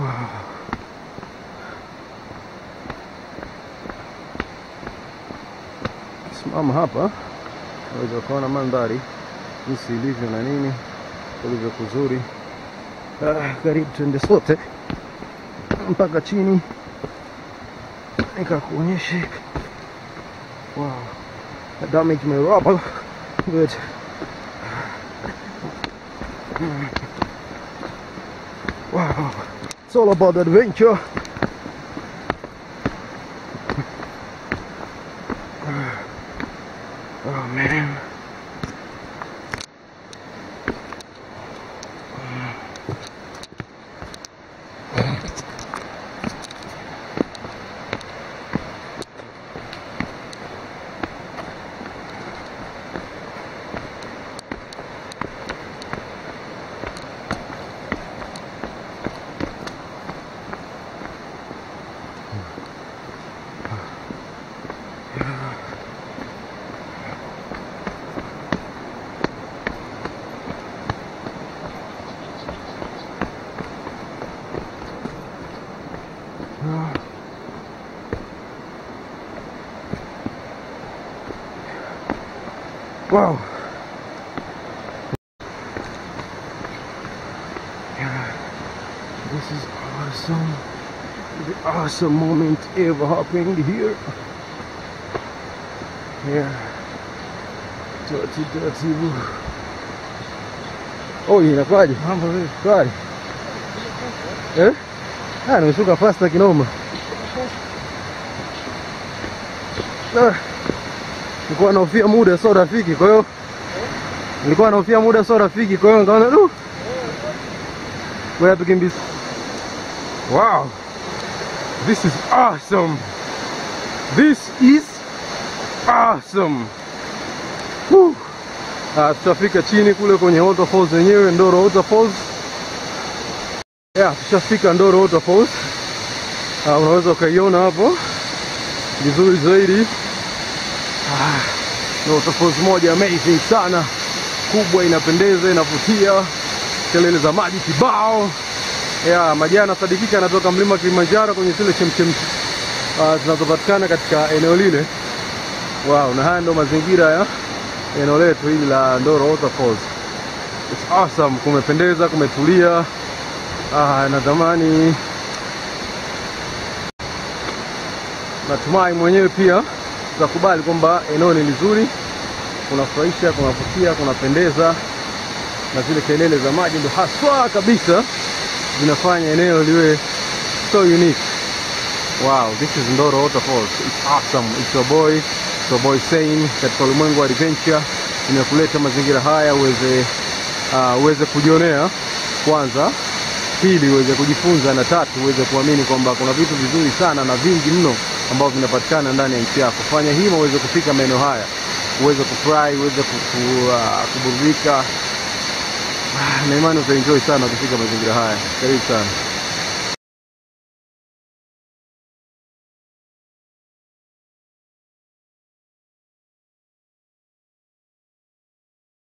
Simama hapa unaweza kuona mandhari jinsi ilivyo na nini ilivyo kuzuri. Ah, karibu tuende sote mpaka chini nikakuonyeshe. Wow, I damaged my rubber but wow, it's all about adventure. Oh man. Wow. Yeah. This is awesome. The awesome moment ever happened here. Yeah. Dirty, dirty. Oh, inakwaje? Mambo vipi? Swali. Eh? Ah, nimeshuka fasta kinoma. Ah. Nilikuwa nahofia muda sio rafiki, kwa hiyo nilikuwa nahofia muda sio rafiki, kwa hiyo nikaona du, ngoja tukimbize. Wow, this is awesome, this is awesome. Whew. Ah, tutafika chini kule kwenye waterfalls yenyewe, Ndoro Waterfalls. Yeah, tushafika Ndoro Waterfalls. Ah, unaweza ukaiona hapo vizuri zaidi. Ah, ni waterfalls moja amazing sana, kubwa, inapendeza, inavutia, kelele za maji kibao. Yeah, maji haya yanasadikika yanatoka mlima Kilimanjaro kwenye zile chemchem uh, zinazopatikana katika eneo lile. Wow, na haya ndo mazingira ya eneo letu hili la Ndoro Waterfalls. It's awesome, kumependeza, kumetulia. Ah, natamani natumai mwenyewe pia utakubali kwamba eneo ni lizuri, kunafurahisha, kunavutia, kunapendeza, na zile kelele za maji ndo haswa kabisa zinafanya eneo liwe so unique. Wow, this is Ndoro Waterfalls. It's awesome. It's your boy, it's your boy Sain katika ulimwengu wa adventure. Nimekuleta mazingira haya uweze uh, uweze kujionea kwanza, pili uweze kujifunza, na tatu uweze kuamini kwamba kuna vitu vizuri sana na vingi mno ambavyo vinapatikana ndani ya nchi yako. Fanya hivyo uweze kufika maeneo haya, uweze kufurahi, uweze kufu- uh, kuburudika. Ah, na imani utaenjoy sana ukifika mazingira haya. Karibu sana.